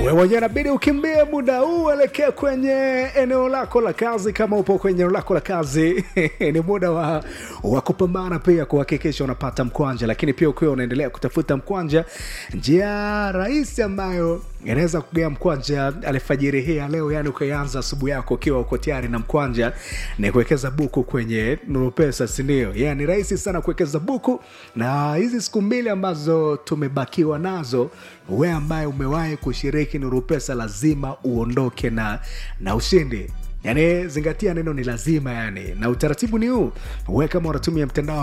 wewe mwenyewe inabidi ukimbie muda huu elekea kwenye eneo lako la kazi kama upo kwenye eneo lako la kazi ni muda wa, wa kupambana pia kuhakikisha unapata mkwanja lakini pia ukiwa unaendelea kutafuta mkwanja njia rahisi ambayo inaweza kugea mkwanja alfajiri hii ya leo yani ukaianza asubuhi yako ukiwa uko tayari na mkwanja ni kuwekeza buku kwenye nurupesa sindio yeah, ni rahisi sana kuwekeza buku na hizi siku mbili ambazo tumebakiwa nazo we ambaye umewahi kushiriki nurupesa lazima uondoke na na ushindi yaani zingatia neno ni lazima yani na utaratibu ni huu we kama unatumia mtandao